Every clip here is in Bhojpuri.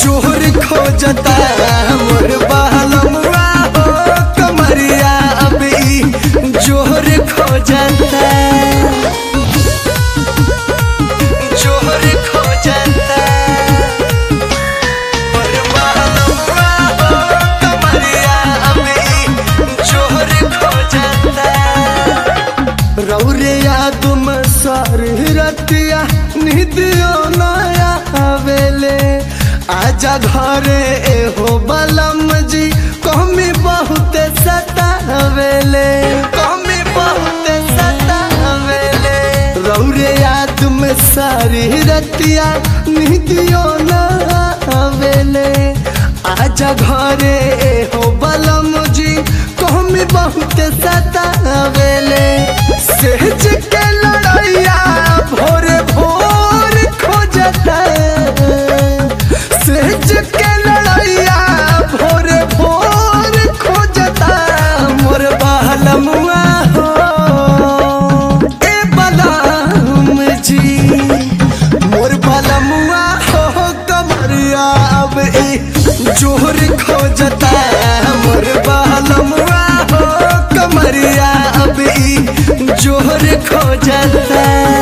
जोहर खोजता मोर बहलमुआ हो कमरिया अब ई जोहर खोजता जोहर खोजता मोर बहलमुआ हो कमरिया अब ई जोहर खोजता रौरिया तुम सर रतिया निदियो नया आवेले आजा घरे एहो बलम जी कमी बहुत सतावेले कमी बहुत सतावेले रौरिया तुम सारी रतिया निदियो नया आवेले आजा घरे एहो बलम जी कमी बहुत सतावेले सहज के लड़ैया भोर भोर खोजता सहज के लड़ैया भोर भोर खोजता मोर बहलमुआ हो ए बलम जी मोर बलमुआ हो कमरिया अब ए जोहर खोजता मोर बहलमुआ हो कमरिया अब ई जोहर खोजता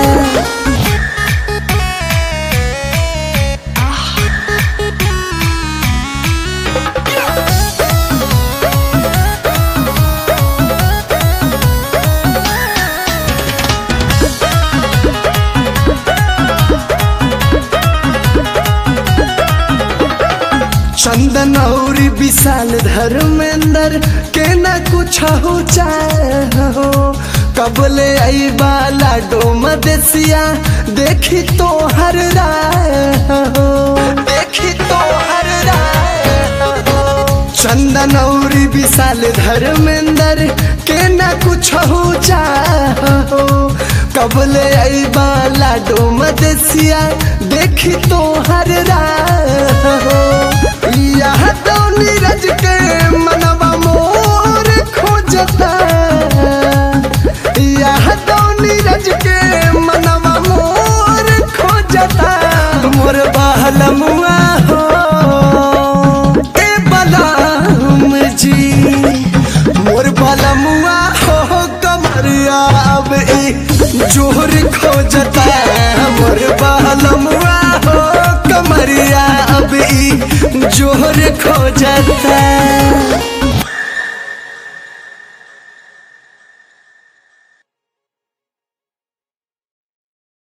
चंदन और विशाल धर्मेंद्र के न कुछ हो चाहो कबले आई बाला डोम देसिया देखी तो हर राहो देखी तो हर राहो चंदन और विशाल धर्मेंद्र के न कुछ हो चाहो कबले आई बाला डोम देसिया देखी तो हर राहो यह तो नीरज के मनवा मोर खोजता यह तो नीरज के मनवा मोर खोजता मोर बहलमुआ हो ए बलम जी मोर बलमुआ हो कमरिया अब ए जोहर खोजता मोर बहलमुआ हो कमरिया अब ई जोहर खोजता